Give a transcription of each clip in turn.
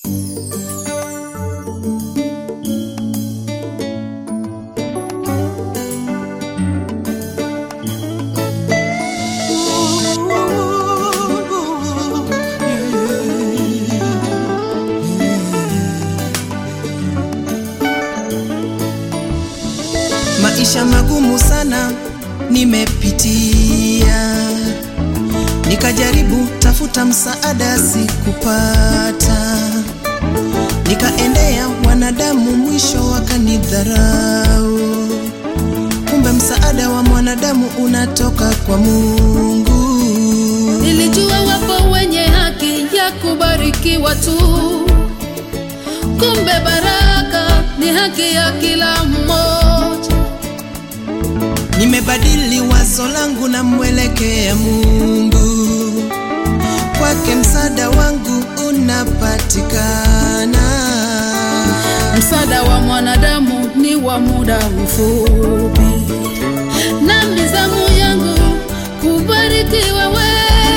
Maisha magumu sana nimepitia, nikajaribu tafuta msaada sikupata, nikaendea wanadamu, mwisho wakanidharau. Kumbe msaada wa mwanadamu unatoka kwa Mungu. Nilijua wapo wenye haki ya kubarikiwa tu, kumbe baraka ni haki ya kila mmoja. Nimebadili wazo langu na mwelekea Mungu, kwake msaada wangu unapatikana. Msaada wa mwanadamu ni wa muda mfupi, na mizamu yangu kubarikiwa we.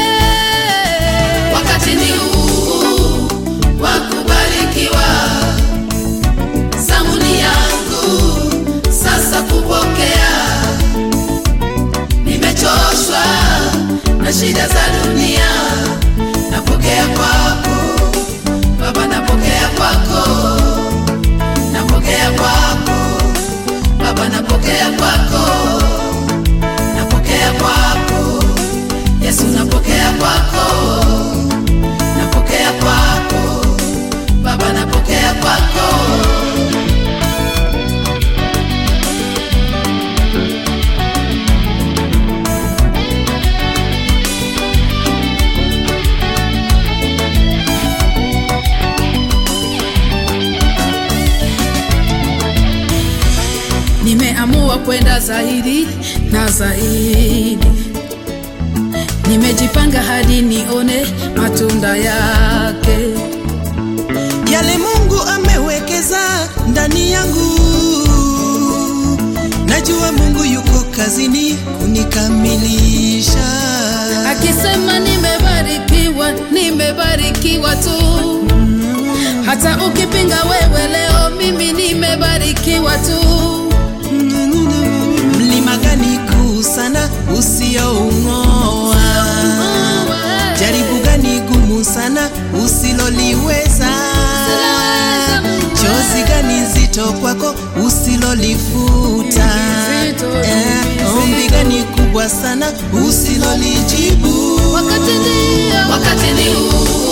Wakati ni huu wa kubarikiwa, zamu ni yangu sasa kupokea. Nimechoshwa na shida za dunia, napokea kwako Baba, napokea kwako napokea kwako Baba, napokea kwako, napokea kwako Yesu, napokea kwako, napokea kwako Baba, napokea kwako. Nimeamua kwenda zaidi na zaidi, nimejipanga hadi nione matunda yake. Yale Mungu amewekeza ndani yangu, najua Mungu yuko kazini kunikamilisha. Akisema nimebarikiwa, nimebarikiwa tu. Hata ukipinga wewe leo, mimi nimebarikiwa tu. Mlima gani kuu sana usioung'oa? Jaribu gani gumu sana usiloliweza? Chozi gani zito kwako usilolifuta? Zito, Eh, Ombi gani kubwa sana usilolijibu? Wakati ndio, wakati ni huu